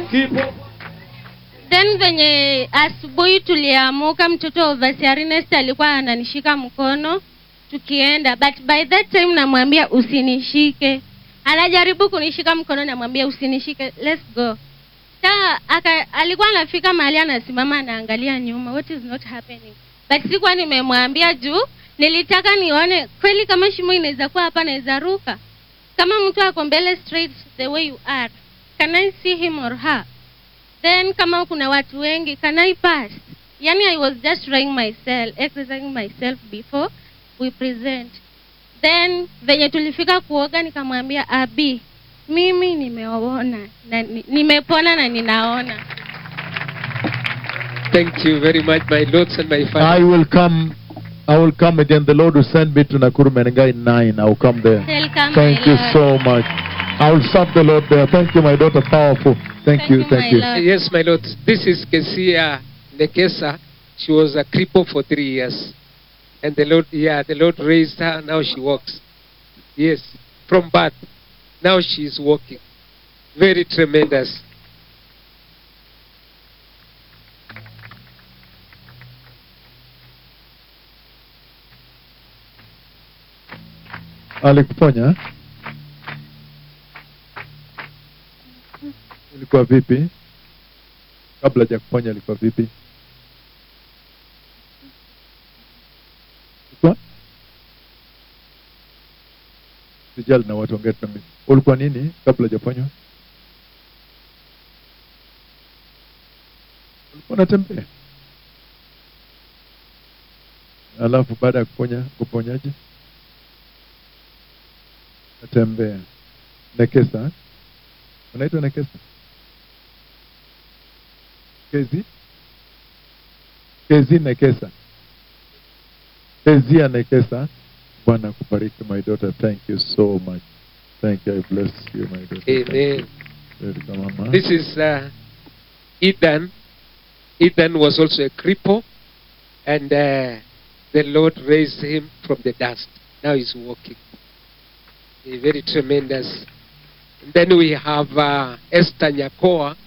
kipo then venye asubuhi tuliamuka mtoto overseer Ernest alikuwa ananishika mkono tukienda but by that time namwambia usinishike anajaribu kunishika mkono namwambia usinishike let's go sa aka, alikuwa anafika mahali anasimama anaangalia nyuma what is not happening but sikuwa nimemwambia juu nilitaka nione kweli kama shimo inaweza kuwa hapa naweza ruka kama mtu ako mbele straight the way you are can i see him or her then kama kuna watu wengi can i pass yani i was just trying myself exercising myself before we present then venye tulifika kuoga nikamwambia abi mimi nimeona na ni- nimepona na ninaona Thank you very much, my lords and my I father. will come. I will come again. The Lord will send me to Nakuru Menengai 9. I will come there. Welcome, Thank my you Lord. so much. I will serve the Lord there. Thank you, my daughter. Powerful. Thank, Thank you. you, Thank my you. Lord. Yes, my lord. This is Kesia Nekesa. She was a cripple for three years. And the Lord, yeah, the Lord raised her. Now she walks. Yes, from birth. Now she is walking. Very tremendous. Alikuponya? Ilikuwa vipi? Kabla ya kuponya ilikuwa vipi? Ilikuwa? Sijali na watu ongea na mimi. Ulikuwa nini kabla hujaponywa? Ulikuwa unatembea? Alafu baada ya kuponya kuponyaje? Natembea. Nekesa. eh? Unaitwa Nekesa? Kezi? Kezi Nekesa. Kezia Nekesa. Bwana kubariki my daughter. Thank you so much. Thank you. I bless you my daughter. Amen. Welcome, mama. This is uh, Ethan. Ethan was also a cripple, and uh, the Lord raised him from the dust. Now he's walking. A very tremendous. And then we have uh, Esther Nyakoa.